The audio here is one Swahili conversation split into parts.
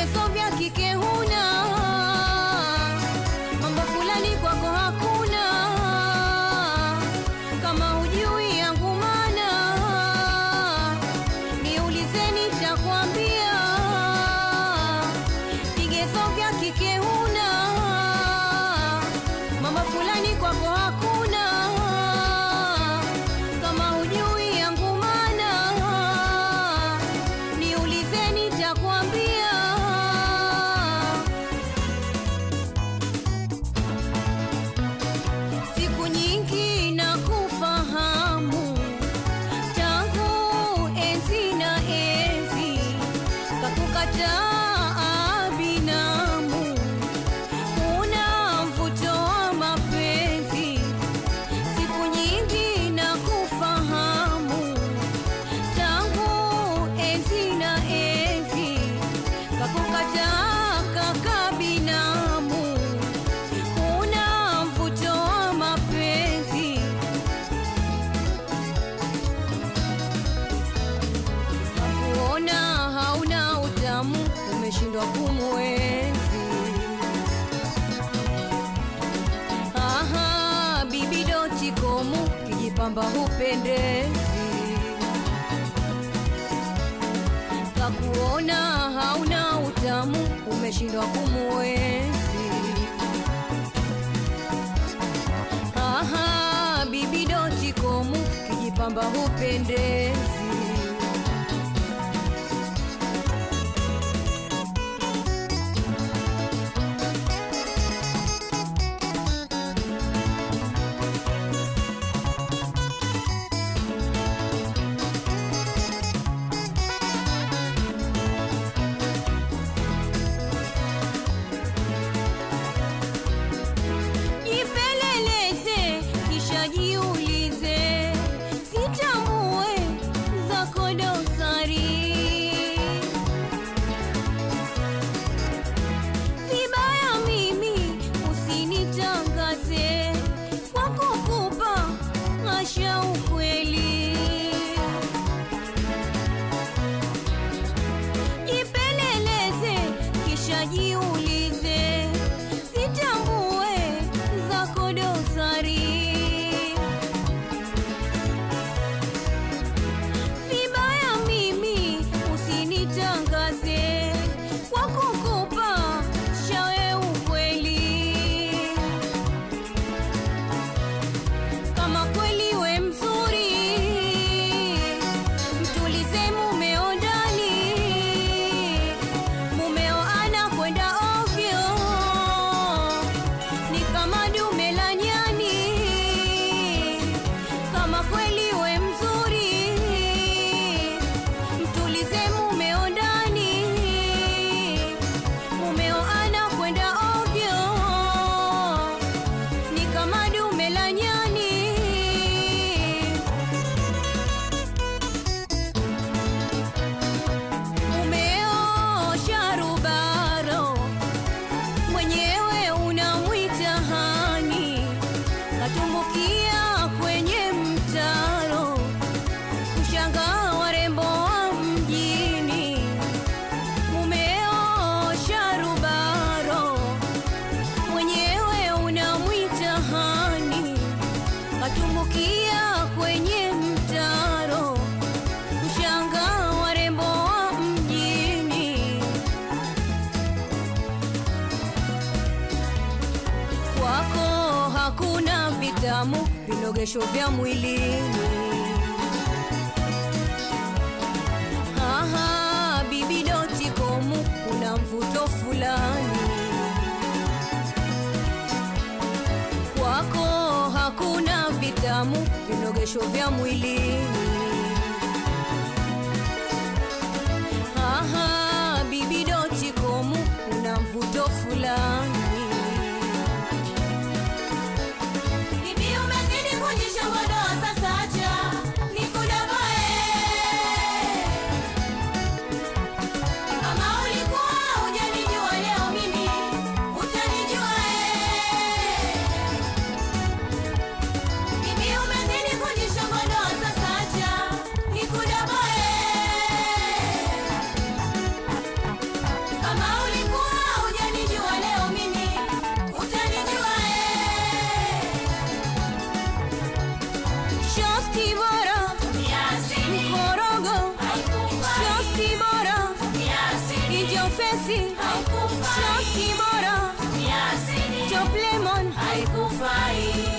vigezo vya kike huna, mambo fulani kwako hakuna, kama hujui yangu mana, niulize nitakwambia, vigezo vya kike huna, mambo fulani kwako hakuna, kama hujui yangu mana, niulize nitakwambia. Siku nyingi na kufahamu tangu enzi na enzi, kakukataa binamu, una mvuto wa mapenzi. Siku nyingi na kufahamu tangu enzi na enzi, kakukataa kaka binamu una mvuto wa mapenzi, kuona hauna utamu, umeshindwa kumwenzi. Aha, bibi doti komu, kijipamba hupendezi, kakuona hauna utamu, umeshindwa kumwenzi. Aha, bibi doti komu, kijipamba hupendezi. Jipeleleze kisha jiulize, sitambue zako dosari. Vibaya mimi usinitangaze kwa kukupa asha ukweli. Jipeleleze kisha jiulize, sitambue zako dosari. Vibaya mimi usinitangaze kwa kukupa shawe ukweli. Kama kweli we mzuri, mtulize mumeo ndani, mumeo anakwenda ovyo, ni kama dume la nyani. Kama kweli we mzuri, mtulize mumeo ndani, mumeo anakwenda ovyo, ni kama dume la nyani. Mumeo sharubaro mwenyewe unamwita hani, katumbukia kwenye mtaro, kushangaa warembo wa mjini. Mumeo sharubaro mwenyewe unamwita hani, katumbukia kwenye mtaro, kushangaa warembo wa mjini. kwako hakuna vitamu vinogesho vya mwilini. Aha, bibi doti komu, una mvuto fulani. Kwako hakuna vitamu vinogesho vya mwilini. Aha, bibi doti komu, una mvuto fulani. Bibi umezidi kujishogodoa sasa acha nikudogoe. Kama ulikuwa hujanijua leo mimi utanijua eh. Bibi umezidi kujishogodoa sasa acha nikudogoe. Kama fesi Haikufai. shoki bora ni asili top lemon haikufai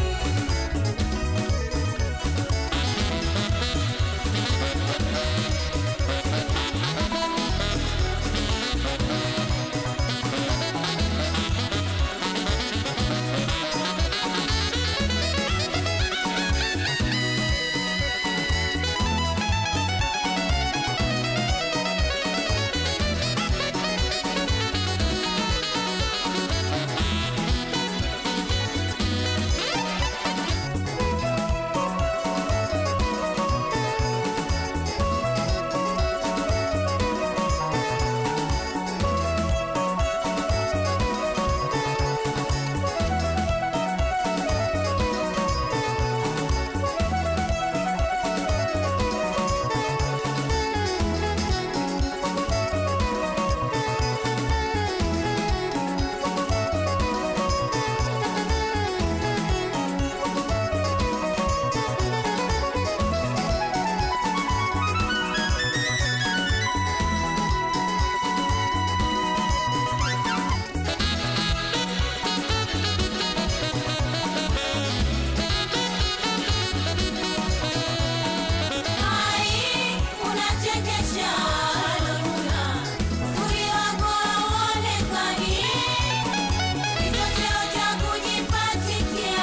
Ai, unachekesha Loruna, uzuri wako hauonekani, kichocheo cha kujipachika.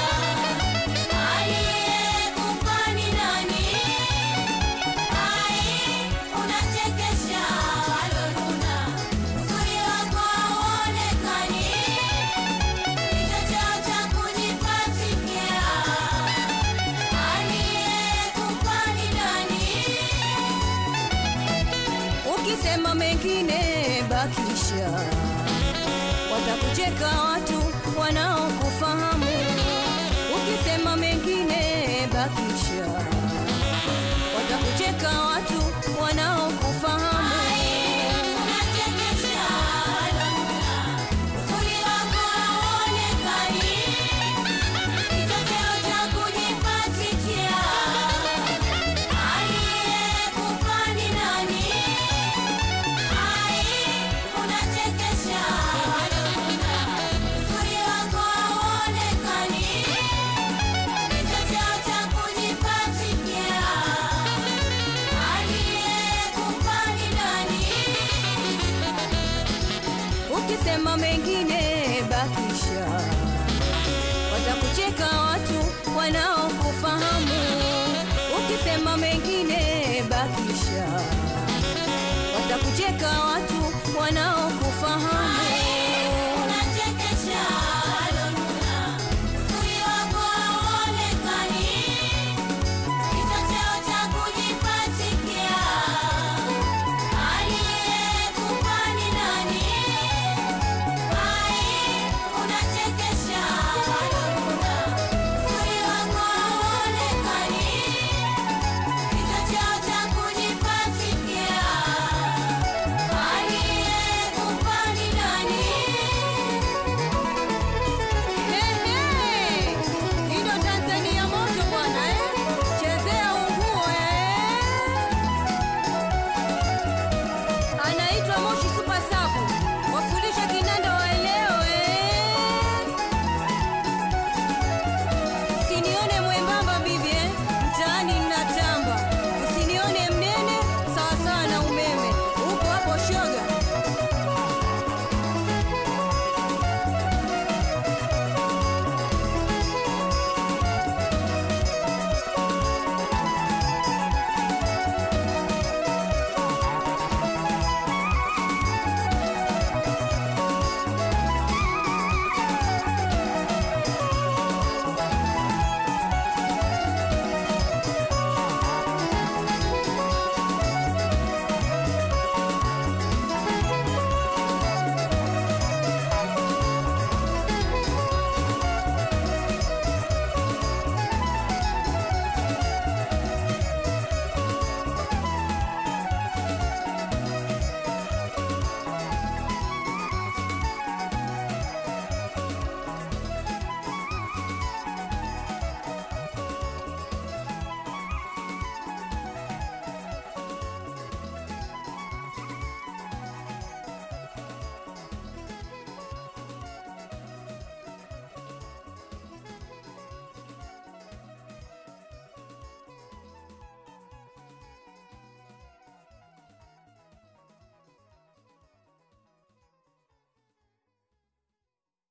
Aliyekupa ni nani? Ai, unachekesha Loruna, uzuri wako hauonekani, kichocheo cha kujipachika. Aliyekupa ni nani? ukisema mengine bakisha watakucheka watu wanaokufahamu ukisema mengine bakisha watakucheka watu wanaokufahamu Unachekesha Loruna, uzuri wako hauonekani, kichocheo cha kujipachika. Aliyekupa ni nani? Ai, unachekesha Loruna, uzuri wako hauonekani, kichocheo cha kujipachika. Aliyekupa ni nani? ukisema mengine bakisha watakucheka watu wanaokufahamu